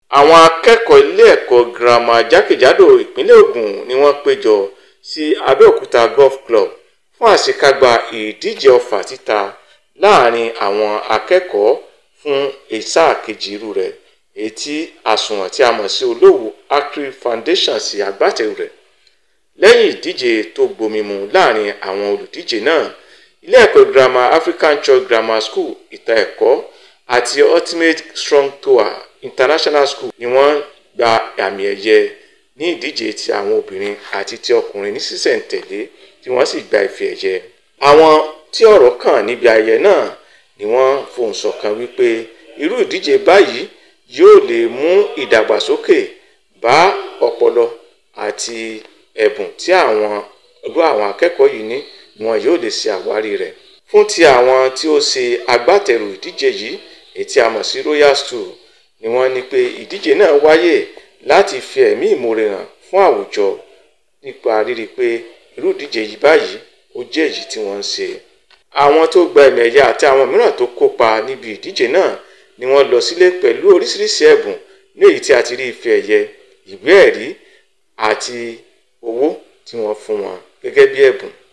àwọn akẹ́kọ̀ọ́ ilé ẹ̀kọ́ girama jákèjádò ìpínlẹ̀ Ògùn ni wọ́n péjọ sí Abẹ́òkúta Golf Club fún àṣekágbá ìdíje ọfà títa láàrin àwọn akẹ́kọ̀ọ́ fún sáà kejì irú rẹ̀ èyí tí àsùnwọ̀n tí a mọ̀ sí Olówú Agric Foundation ṣe agbátẹrù rẹ̀ lẹ́yìn ìdíje tó gbomimu láàrin àwọn olùdíje náà ilé ẹ̀kọ́ girama African Choice Grammar School ìta ẹ̀kọ́ àti Ultimate Strong Tower International School ni wọ́n gba àmì ẹ̀yẹ ní ìdíje ti àwọn obìnrin àti ti ọkùnrin ní sísẹ̀ǹtẹ̀lé tí wọ́n sì gba ife ẹ̀yẹ. àwọn tí ọ̀rọ̀ kàn níbi ayẹyẹ náà ni wọ́n fohùn ṣọ̀kan wípé irú ìdíje báyìí yóò lè mú ìdàgbàsókè bá ọpọlọ àti ẹ̀bùn tí àwọn irú àwọn akẹ́kọ̀ọ́ yìí ní wọn yóò lè ṣe àwárí rẹ̀. fún ti àwọn tí ó ṣe agbátẹrù ìdíje yìí èyí tí a mọ̀ sí Royal Stool ni wọ́n ní pé ìdíje náà wáyé láti fi ẹ̀mí ìmoore hàn fún àwùjọ nípa rírí pé irú ìdíje yìí báyìí ó jẹ́ èyí tí wọ́n ń ṣe. àwọn tó gba ẹ̀mí ẹ̀yẹ àti àwọn mìíràn tó kópa níbi ìdíje náà ni wọ́n lọ sílé pẹ̀lú oríṣiríṣi ẹ̀bùn ní èyí tí a ti rí ife ẹ̀yẹ ìwé ẹ̀rí àti owó tí wọ́n fún wọn gẹ́gẹ́ bí ẹ̀bùn